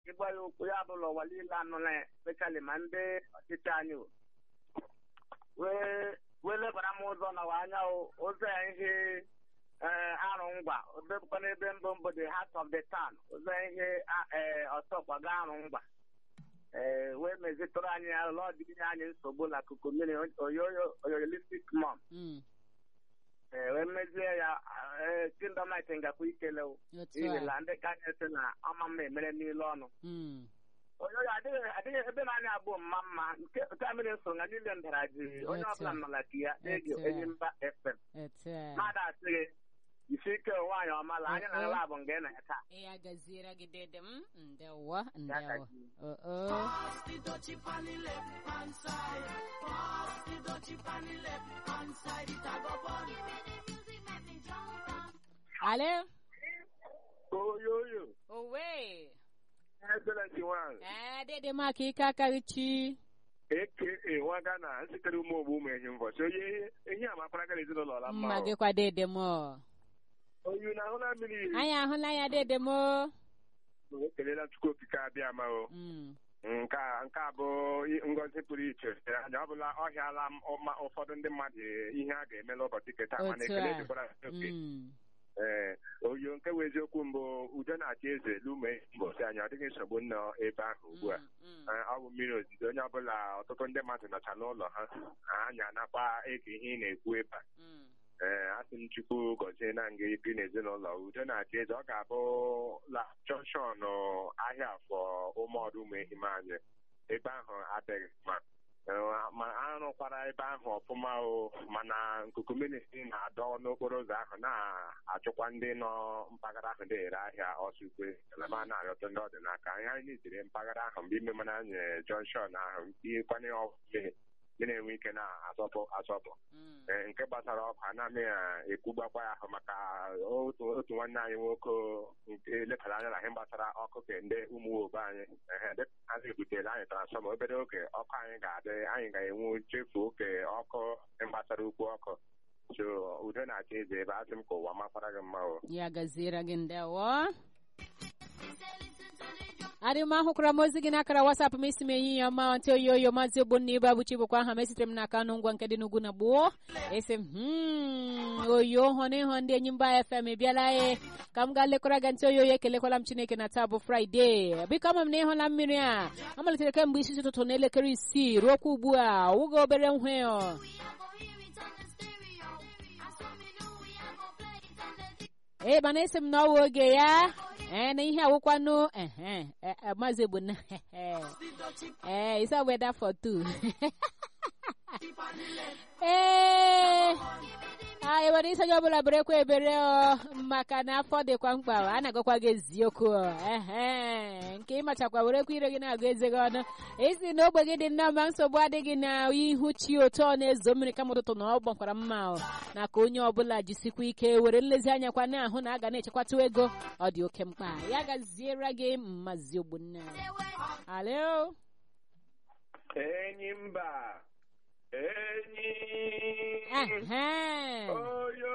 ịgwa ya okwu ya bụla ụwa niile anụla ya speshali ma ndị ọchịchị anyị o. wee wee lebara m ụzọ n'ụwa anya o ụzọ ya ihe ee arụ ngwa obekwa n'ebe mbụ mbụ the heart of the town ụzọ ya ihe a- ee ọsọkwaga arụ ngwa ee wee mezitụrụ anyị ya ụlọ ọdịnye anyị nsogbu na kuku mmiri oyoyo oyolistik mom Mm, ee wee mezie ya ee kindọmit ngakwa ikele o otu n'ihi a na ndị ka anyị sị na ọma mma emere n'ile ọnụ Mm, oyoyo adịghị adịghị ebe na-anya abụọ mma mma nke nke a mere so na niile ndara ji onye Etu ọbụla a. nọ na ka ya na-ege Etu a. enyi mba fm otu a mmadụ asị gị isi ike nwaanyị ọma la anya na Eh, eh. ala bụ nga ị na ya taa ya gaziere gị dede m ndewo Ya ndewo gazie. Oh, oh. ale oyoyo owe excellent nwaanyị ee dede m aka ike akarị chi eke nwaga na nsitere ụmụ ogbu ụmụ ehi mbọchị onye ehi amakwara gara ezinụlọ ọla mma mma o. gịkwa dede m ọ. oyu na ahụ na mmiri iri anyị ahụla ya dede m o. ekelela chukwu okike abịa ma o Mm, nke a nke a bụ i- ngọzi pụrụ iche anya ọ bụla ọhịala m ụma- ụfọdụ ndị mmadụ ihe a ga-emela ụbọchị keta mana Otu ekele a. dịkwara oke mm, ee oyo nke wụ eziokwu mbụ udo na-achị eze lume mbọsị anyị ọ dịghị nsogbu nọ ebe ahụ ugbu a mm, mm. Ee, ọ bụ mmiri ozizo onye ọbụla ọtụtụ ndị mmadụ nọcha n'ụlọ ha anya nakwa ege ihe ị na-ekwu ebe a Mm, ee asị m chukwu gọzie na nga ibi n'ezinụlọ udo na-achị eze ọ ga-abụ la jọnshọn ahịa afọ ụmụọdụ ụmụ ehim anyị ebe ahụ adịghị mma Ee, ma arụkwara ebe ahụ ọfụma o mana nkuku mmiri na-adọ n'okporo ụzọ ahụ na-achụkwa ndị nọ mpaghara ahụ na-ere ahịa ọsụkwe ma na-arịọtụ ndị ọdịnaka ihe anyị nitiri mpaghara ahụ mgbe ime mana anyị jọnshọn ahụ tinyekwanye mmiri ndị na-enwe ike na-asọpụ asọpụ mm. Ee, nke gbasara ọkụ anaghị ekwugbakwa ya ahụ maka otu otu nwanne anyị nwoke nke lebara anya na ihe gbasara ọkụ ke ndị ụmụ obe anyị ehe, dịka ha ebutela anyị transfọma obere oge ọkụ anyị ga-adị anyị ga-enwu chefu oke ọkụ gbasara ukwu ọkụ so udo na-achị eze ebe asị m ka ụwa makwara gị mma o ya gaziere gị ndewo adị m ahụkwara m ozi gị n'akara wasapụ m isi m enyi ya ma ntị oyi oyo maazị ogbonna ibe abụchi bụkwa aha m esitere m n'aka anụ ngwa nke dị n'ugwu na gboo esi m "Hmm, oyo hụ na ịhụ ndị enyi mba fm bịala e ka m gaa lekọrọ gị ntị oyi oyo ekelekwala m chineke na taa bụ fraịde biko ama m na ịhụla mmiri a amalitere kemgbe isi ụtụtụ n'elekere isii ruokwa ugbu a wụga obere nhwe ọ ee mana esi m na ọwa oge ya ee na ihe awụkwanụ ehe e- e, maazị egbuna ee isa weda for two ee a enwere isi onye ọbụla berekwa ebere ọ maka na afọ dịkwa mkpa a na-agakwa gị eziokwu ọ. ehe nke ịmachakwa werekwa ire gị na-agụ eze gị ọnụ isi na ogbe gị dị nnọọ ma nsogbu adịghị na ihu chi otu ọ na-ezo mmiri kama ụtụtụ na ọ gbakwara mma ọ na ka onye ọbụla jisikwa ike were nlezianya kwa na-ahụ na a ga na-echekwata ego ọ dị oke mkpa ya gaziere gị mmazi ogbunna alo enyi mba enyi ehe oyo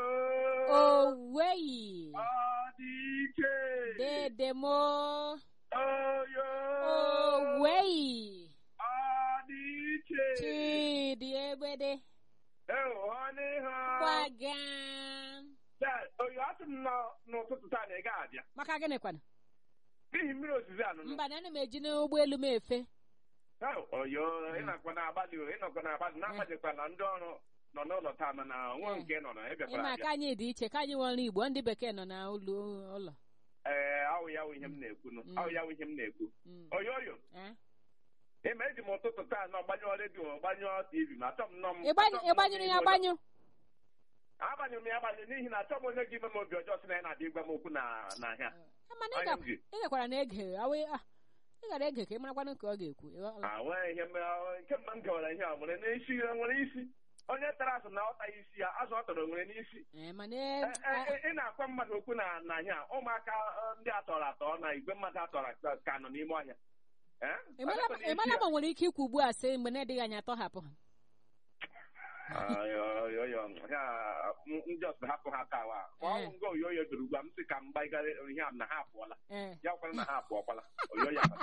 oweyi ọ dị ike dedemo oyo oweyi ọ dị iche chidi egbede ịhụnị ha gbaga Dad, oyo asị m nọ- n'ụtụtụ taa na ị ga-abịa maka gịnị kwana n'ihi mmiri ozizi anụ nọ mba na ana m eji n'ụgbọelu m efe Oh, oyo ịnọkwa na-agbalị o ịnọkwa na-agbalị na-agbanyekwa na ndị ọrụ nọ n'ụlọ taa mana nwa nke nọ na ịbịakwara ịma abịa ka anyị dị iche ka anyị nwere igbo ndị bekee nọ na ụlọ ụlọ ee awụ ya wụ ihe m na-ekwu nụ Mm. awụ ya wụ ihe m na-ekwu Mm. oyo oyo Eh? ịma eji m ụtụtụ taa nọ gbanyụọ redio gbanyụọ tv ma achọ m nọ m Ịgbanyụ- achọ m nọ m ịgbanyụrụ ya n'ime ụlọ. agbanyụ agbanyụrụ m ya agbanyụ n'ihi na achọ m onye gị ime m obi ọjọọ sị na ya na-adị ịgwa m okwu na n'ahịa mana Anya m ji. ị gakwara na ege awe ah, ị gara ege ka ị marakwanụ ka ọ ga-ekwu Ị ghọọla? enweghị ihe mere nke mgbe m gawara ihe a nwere n'isi nwere isi onye tara azụ na ọtaghị isi ya azụ ọ tọrọ nwere n'isi Eh, mana E- eh, e- ị na-akwa mmadụ okwu na n'ahịa ụmụaka eh, ndị atọrọ atọ na igwe mmadụ atọrọ atọ ka nọ n'ime ọhịa Eh? ị mara Ọ dịkwa ị mara n'isi ma nwere ike ikwu ugbu a sị mgbe na-adịghị anya tọhapụ ha ya. Ayo, yo, yo, ya, m- ndị ọsọ hapụ ha taa wa Eh. ọnwụ nga oyoyo duru gwa m sị ka m gbaigara ihe a na ha apụọla ee ya kwara na ha apụọkwala oyoyo